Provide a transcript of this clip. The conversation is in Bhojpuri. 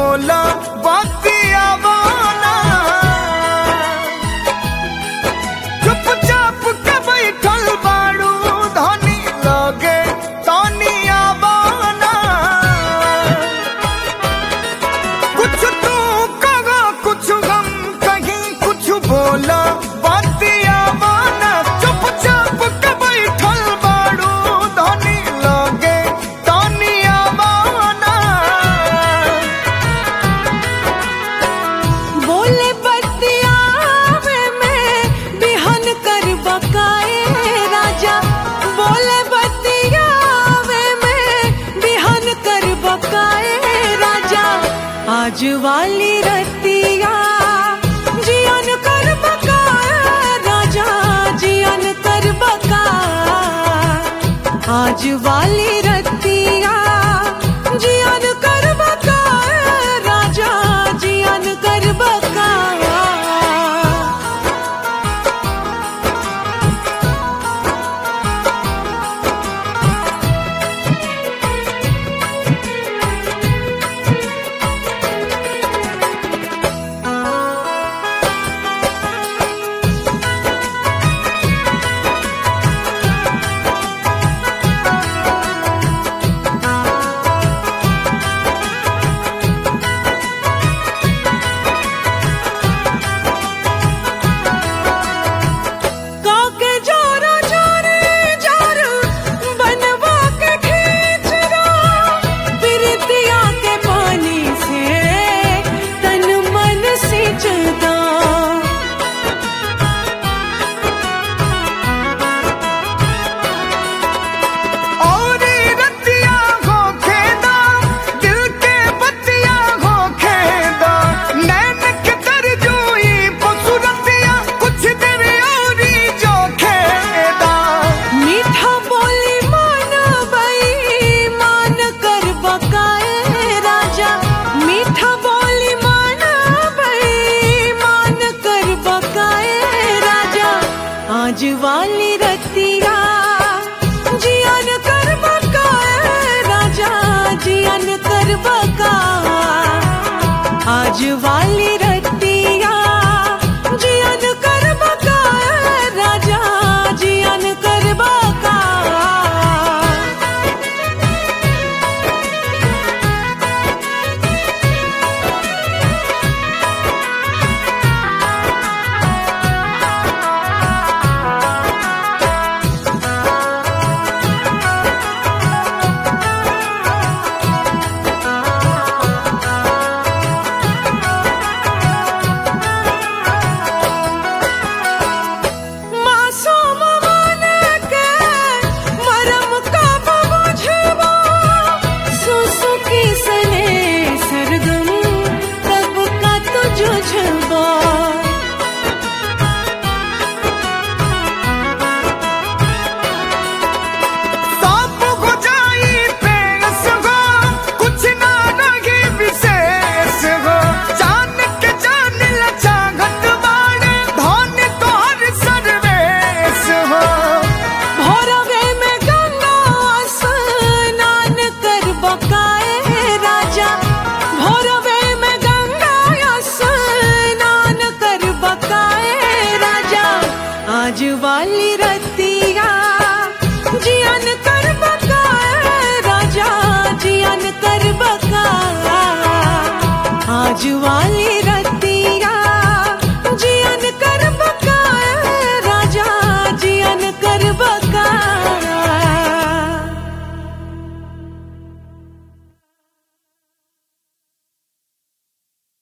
बोला बतिया वाला चुपचाप के बैठल बाड़ू धनी लगे तनिया बाना कुछ तू कहा कुछ हम कहीं कुछ बोला बतिया वाला चुपचाप के बैठल बाड़ू धनी लगे तनिया बाना बोले बतिया में बिहन कर बकाए राजा बोले बतिया में बिहन कर बकाए राजा आज वाली रतिया जियन कर बकाए राजा जियन कर बकाए आज वाली रतिया जियन कर बकाए राजा जियन कर बकाए काके जोरो जोरे जोरो बनवा के खींच रो प्रीतिया के पानी से तन मन सिंच दो और रतिया हो खेदा दिल के बतिया हो खेदा नैन के तरजुई पसुरतिया कुछ देर और जो खेदा मीठा बोली मान बई मान कर बकाए राजा मीठा बोली मान बई मान कर बकाए राजा आज वाली रतिया जियन कर बकाए राजा जियन कर बकाए आज वाली रतिया जियन कर बकाए राजा जियन कर बकाए मासूम मन के मरम कब बुझबो सुसुकी सने सरगम कब का तुझबो सब हो जाई पेश हो कुछ ना रही विशेष हो जान के जान लचा घट बाड़े धन तोहर सर्वेश हो भोरवे में गंगा स्नान कर बकाए राजा भोरवे में गंगा स्नान कर बकाए राजा आज वाली रतिया जियन कर बकाए राजा जियन कर बकाए आज वाली